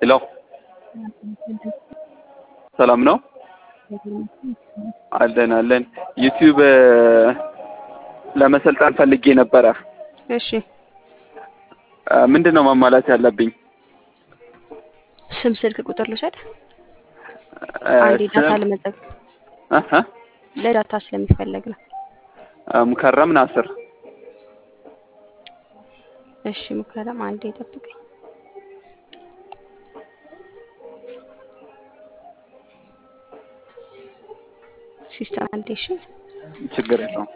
ሄሎ ሰላም ነው አለን አለን ዩቲዩብ ለመሰልጠን ፈልጌ ነበረ እሺ ምንድን ነው ማሟላት ያለብኝ ስም ስልክ ቁጥር ልውሰድ አንዴ ዳታ ለመጠቅ እህ ለዳታ ስለሚፈለግ ነው ሙከረም ናስር እሺ ሙከረም አንዴ ጠብቀኝ ሲስተም አንዴ እሺ ችግር የለውም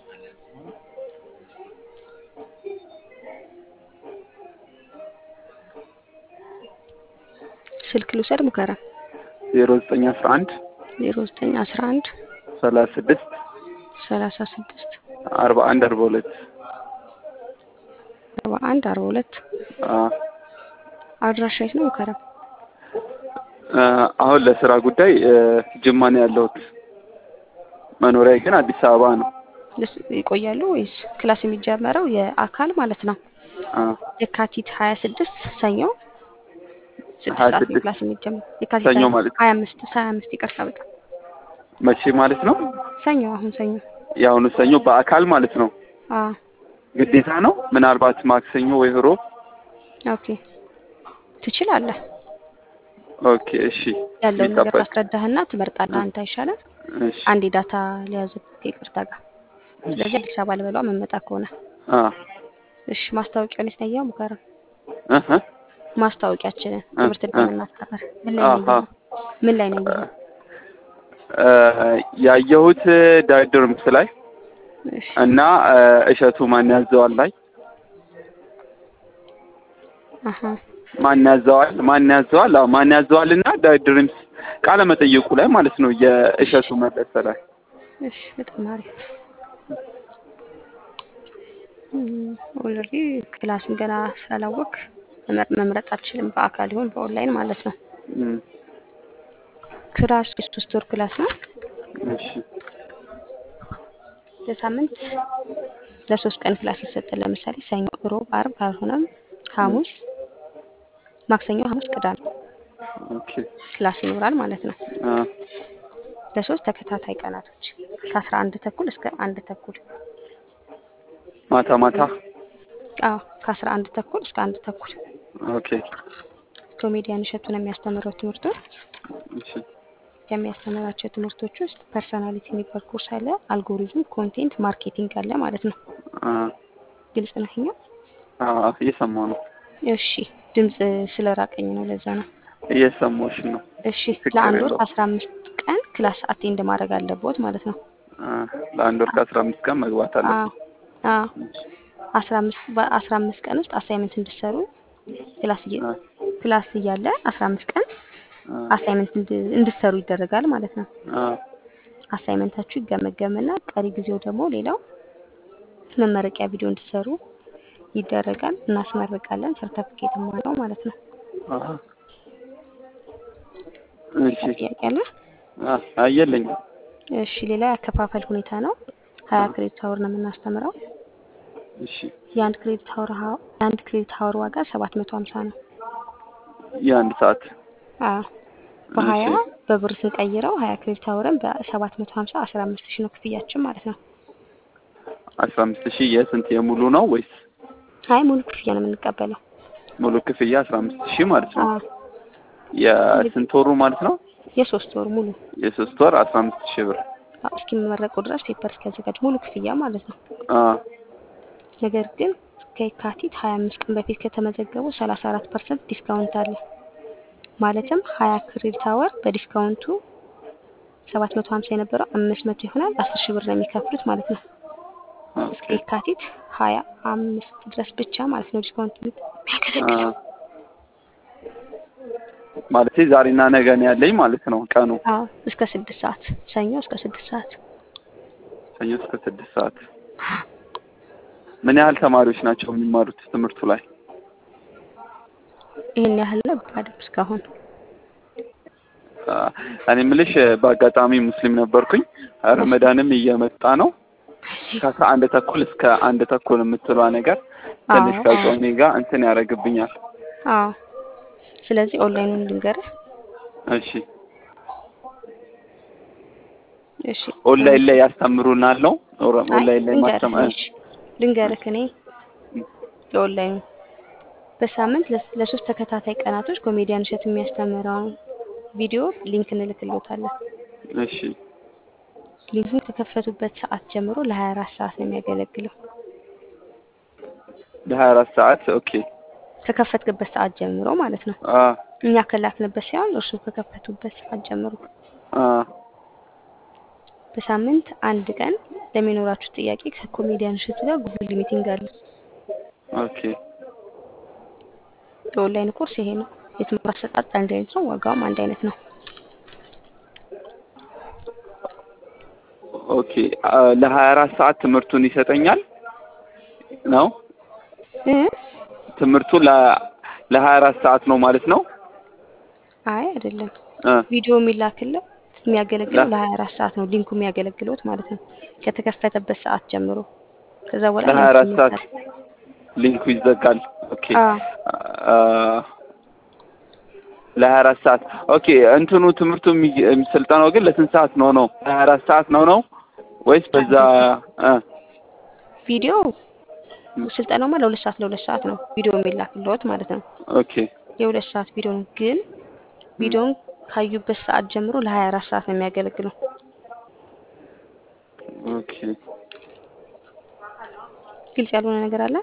ስልክ ልውሰድ ሙከረም ዜሮ ዘጠኝ አስራ አንድ ዜሮ ዘጠኝ አስራ አንድ ሰላሳ ስድስት ሰላሳ ስድስት አርባ አንድ አርባ ሁለት አርባ አንድ አርባ ሁለት አዎ አድራሻ የት ነው ሙከረም አሁን ለስራ ጉዳይ ጅማ ነው ያለሁት መኖሪያ ግን አዲስ አበባ ነው ልስ- ይቆያሉ ወይስ ክላስ የሚጀመረው የአካል ማለት ነው አዎ የካቲት ሀያ ስድስት ሰኞ ስድስት ሀያ ሰዓት ነው ስድስት ክላስ የሚጀምር የካቲት ሰኞ ሀያ- ማለት ሀያ አምስት ሀያ አምስት ይቅርታ በጣም መቼ ማለት ነው ሰኞ አሁን ሰኞ የአሁኑ ሰኞ በአካል ማለት ነው አዎ ግዴታ ነው ምናልባት ማክሰኞ ወይ ሮብ ኦኬ ትችላለህ ኦኬ እሺ ያለውን ነገር ይቀበል ታስረዳህና ትመርጣለህ አንተ አይሻልም እሺ አንዴ ዳታ ሊያዝ ይቅርታ ጋር ስለዚህ አዲስ አበባ ልበሏ መመጣ ከሆነ አ እሺ ማስታወቂያውን የት ነው ያየኸው ሙከረም እህ ማስታወቂያችንን ትምህርት እ- እንደምናስተምር ምን ላይ ነው አሃ ያየኸው? ምን ላይ ነው ያየኸው? እ ያየሁት ዳይድርምስ ላይ እሺ እና እ እሸቱ ማን ያዘዋል ላይ አሀ ማን ያዘዋል ማን ያዘዋል አዎ ማን ያዘዋል እና ዳይድርምስ ቃለ መጠየቁ ላይ ማለት ነው የእሸቱ መለሰ ላይ እሺ በጣም አሪፍ ኦልሬዲ ክላስን ገና ስላላወቅ መምረጥ አልችልም በአካል ይሁን በኦንላይን ማለት ነው እም፣ ክላስ የሶስት ወር ክላስ ነው እሺ ለሳምንት ለሶስት ቀን ክላስ ይሰጣል ለምሳሌ ሰኞ ሮብ አርብ ካልሆነም ሐሙስ ማክሰኞ ሐሙስ ቅዳሜ ኦኬ ክላስ ይኖራል ማለት ነው አ ለሶስት ተከታታይ ቀናቶች ከአስራ አንድ ተኩል እስከ አንድ ተኩል ማታ ማታ አዎ ከአስራ አንድ ተኩል እስከ አንድ ተኩል ኦኬ ኮሜዲያን እሸቱ ነው የሚያስተምረው ትምህርቱን እሺ ከሚያስተምራቸው ትምህርቶች ውስጥ ፐርሰናሊቲ የሚባል ኮርስ አለ አልጎሪዝም ኮንቴንት ማርኬቲንግ አለ ማለት ነው አ ግልጽ ነው ይኸኛው አ እየሰማሁ ነው እሺ ድምፅ ስለራቀኝ ነው ለዛ ነው እየሰማሁሽ ነው እሺ ችግር ለአንድ ወር የለውም። ከአስራ አምስት ቀን ክላስ አቴንድ ማድረግ አለብዎት ማለት ነው አ ለአንድ ወር ከአስራ አምስት ቀን መግባት አለ አዎ አዎ አስራ አምስት በአስራ አምስት ቀን ውስጥ አሳይመንት እንድሰሩ ክላስ እየ አ ክላስ እያለ አስራ አምስት ቀን አ አሳይመንት እንድሰሩ ይደረጋል ማለት ነው አ አሳይመንታችሁ ይገመገምና ቀሪ ጊዜው ደግሞ ሌላው መመረቂያ ቪዲዮ እንድሰሩ ይደረጋል እናስመርቃለን ሰርተፊኬት ነው ማለት ነው አሃ እሺ ጥያቄ አለ አ አየለኝ እሺ ሌላ ያከፋፈል ሁኔታ ነው ሀያ ክሬዲት ሀወር ነው የምናስተምረው እሺ የአንድ ክሬዲት ሀወር ሀ- የአንድ ክሬዲት ሀወር ዋጋ ሰባት መቶ ሀምሳ ነው የአንድ ሰዓት አዎ በሀያ እሺ በብር ስንቀይረው ሀያ ክሬዲት ሀወርን በሰባት መቶ ሀምሳ አስራ አምስት ሺህ ነው ክፍያችን ማለት ነው አስራ አምስት ሺህ የስንት የሙሉ ነው ወይስ አይ ሙሉ ክፍያ ነው የምንቀበለው ሙሉ ክፍያ አስራ አምስት ሺህ ማለት ነው አዎ የስንት ወሩ ማለት ነው የሶስት ወር ሙሉ የሶስት ወር አስራ አምስት ሺህ ብር አዎ፣ እስኪመረቁ ድረስ ፔፐር እስኪያዘጋጅ ሙሉ ክፍያ ማለት ነው አ ነገር ግን ከየካቲት ሀያ አምስት ቀን በፊት ከተመዘገቡ ሰላሳ አራት ፐርሰንት ዲስካውንት አለ ማለትም ሀያ ክሬዲት ሀወር በዲስካውንቱ ሰባት መቶ ሀምሳ የነበረው አምስት መቶ ይሆናል አስር ሺህ ብር ነው የሚከፍሉት ማለት ነው እስከ ኦኬ የካቲት ሀያ አምስት ድረስ ብቻ ማለት ነው ዲስካውንት አ የሚያገለግለው ማለቴ ዛሬና ነገ ነው ያለኝ ማለት ነው ቀኑ አዎ እስከ ስድስት ሰዓት ሰኞ እስከ ስድስት ሰዓት ሰኞ እስከ ስድስት ሰዓት ምን ያህል ተማሪዎች ናቸው የሚማሩት ትምህርቱ ላይ ይህን ያህል ነው ባድም እስካሁን አ እኔ የምልሽ በአጋጣሚ ሙስሊም ነበርኩኝ ረመዳንም እየመጣ ነው ከአስራ አንድ ተኩል እስከ አንድ ተኩል የምትሏ ነገር ትንሽ አዎ፣ ከጾሜ ጋር እንትን ያደርግብኛል አዎ ስለዚህ ኦንላይኑን ልንገርህ። እሺ እሺ ኦንላይን ላይ ያስተምሩናል ነው ኦር- አይ ኦንላይን ላይ ልንገርህ ማስተማር እሺ ልንገርህ እኔ የኦንላይኑ በሳምንት ለስ- ለሶስት ተከታታይ ቀናቶች ኮሜዲያን እሸት የሚያስተምረውን ቪዲዮ ሊንክ እንልክልዎታለን። እሺ ሊንኩን ከከፈቱበት ሰዓት ጀምሮ ለ24 ሰዓት ነው የሚያገለግለው። ለሀያ አራት ሰዓት ኦኬ ከከፈትክበት ሰዓት ጀምሮ ማለት ነው። አ እኛ ከላክንበት ሳይሆን እርሱ ከከፈቱበት ሰዓት ጀምሮ አ በሳምንት አንድ ቀን ለሚኖራችሁ ጥያቄ ከኮሜዲያን እሸቱ ጋር ጉግል ሚቲንግ አለ። ኦኬ የኦንላይን ኮርስ ይሄ ነው። የትምህርት አሰጣጥ አንድ አይነት ነው። ዋጋውም አንድ አይነት ነው። ኦኬ አ፣ ለሀያ አራት ሰዓት ትምህርቱን ይሰጠኛል ነው እ ትምህርቱ ለ ለሀያ አራት ሰዓት ነው ማለት ነው አይ አይደለም። እ ቪዲዮ የሚላክለት የሚያገለግለው ለ- ለ24 ሰዓት ነው። ሊንኩ የሚያገለግለውት ማለት ነው ከተከፈተበት ሰዓት ጀምሮ። ከዛ በኋላ ለሀያ አራት ሊንኩ ሰዓት ይመታል። ሊንኩ ይዘጋል ኦኬ አዎ አ፣ ለሀያ አራት ሰዓት ኦኬ እንትኑ ትምህርቱ የሚ- ስልጠናው ግን ለስንት ሰዓት ነው ነው ለሀያ አራት ሰዓት ነው ነው ወይስ በዛ እ ቪዲዮ ስልጠናውማ ለሁለት ሰዓት ለሁለት ሰዓት ነው ቪዲዮ የሚላክልዎት ማለት ነው። ኦኬ የሁለት ሰዓት ቪዲዮ ነው። ግን ቪዲዮን ካዩበት ሰዓት ጀምሮ ለ24 ሰዓት ነው የሚያገለግለው። ኦኬ ግልጽ ያልሆነ ነገር አለ?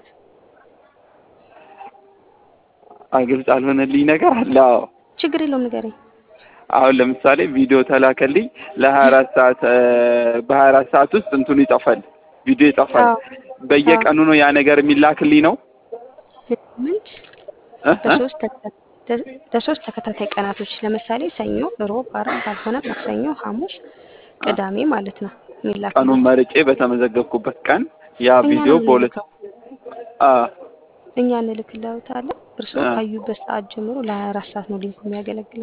ግልጽ አልሆነልኝ ነገር አለ አዎ ችግር የለውም ንገረኝ። አሁን ለምሳሌ ቪዲዮ ተላከልኝ ለሀያ አራት ሰዓት እ፣ በሀያ አራት ሰዓት ውስጥ እንትኑ ይጠፋል ቪዲዮ ይጠፋል አዎ በየቀኑ ነው ያ ነገር የሚላክልኝ ነው በሳምንት እ? እ? ለሶስት ተከታ- ለ- ለሶስት ተከታታይ ቀናቶች ለምሳሌ ሰኞ፣ ሮብ፣ ዓርብ ካልሆነ ማክሰኞ፣ ሐሙስ፣ ቅዳሜ ማለት ነው የሚላክልህ። ቀኑን መርጬ በተመዘገብኩበት ቀን ያ እኛ ቪዲዮ ነው በሁለት የምንልከው። አ እኛ እንልክልዎታለን። እርስዎ አ ካዩበት ሰዓት ጀምሮ ለ24 ሰዓት ነው ሊንኩ የሚያገለግለው።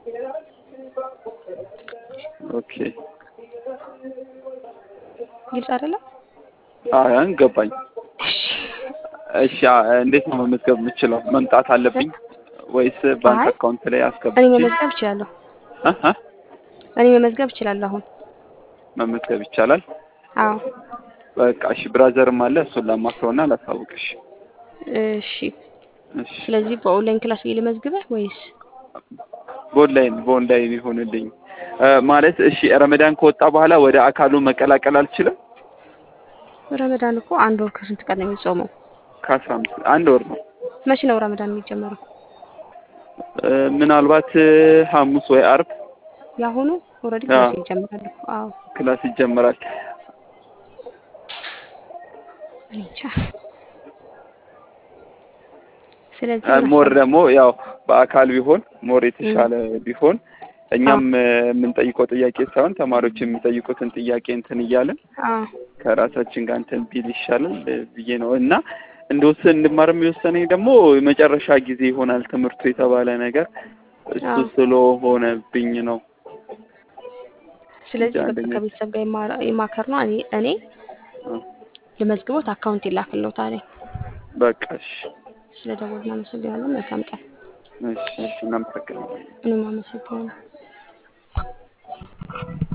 ኦኬ ግልጽ አይደለም? አሁን ገባኝ። እሺ አ፣ እንዴት ነው መመዝገብ የምችለው? መምጣት አለብኝ ወይስ ባንክ አይ አካውንት ላይ እኔ አስገብቼ መመዝገብ እችላለሁ። እ? እ? እኔ መመዝገብ እችላለሁ አሁን። መመዝገብ ይቻላል? አዎ በቃ እሺ፣ ብራዘርም አለ እሱን ላማክረውና ላሳውቅሽ። እሺ። እሺ ስለዚህ በኦንላይን ክላስ ልመዝግበህ ወይስ በኦንላይን በኦንላይን ይሆንልኝ እ፣ ማለት እሺ፣ ረመዳን ከወጣ በኋላ ወደ አካሉ መቀላቀል አልችልም? ረመዳን እኮ አንድ ወር ከስንት ቀን ነው የሚጾመው? ከአስራ አምስት አንድ ወር ነው መቼ ነው ረመዳን የሚጀመረው? እ፣ ምናልባት እ፣ ሐሙስ ወይ አርብ የአሁኑ ኦልሬዲ አዎ ክላስ ይጀምራል እኮ። አዎ ክላስ ይጀምራል። እኔ እንጃ። ስለዚህ አ፣ ምን ሞር አሰብክ? ደግሞ ያው በአካል ቢሆን ሞር እም፣ የተሻለ ቢሆን አዎ እኛም እ፣ የምንጠይቀው ጥያቄ ሳይሆን ተማሪዎች የሚጠይቁትን ጥያቄ እንትን እያለን አዎ ከራሳችን ጋር እንትን ቢል ይሻላል እ፣ ብዬ ነው እና እንደወሰን እንድማርም የወሰነኝ ደግሞ የመጨረሻ ጊዜ ይሆናል ትምህርቱ የተባለ ነገር እሱ አዎ። ስለሆነብኝ ነው እንጂ ስለዚህ በቃ አንደኛ ከቤተሰብ ጋር የማ- የማከር ነው። እኔ እኔ አ፣ ልመዝግቦት አካውንት ይላክልዎታል። በቃ እሺ ስለ ደወል እናመሰግናለን። መልካም ቀን። እሺ እሺ እናመሰግናለን። እኔም አመሰግናለሁ።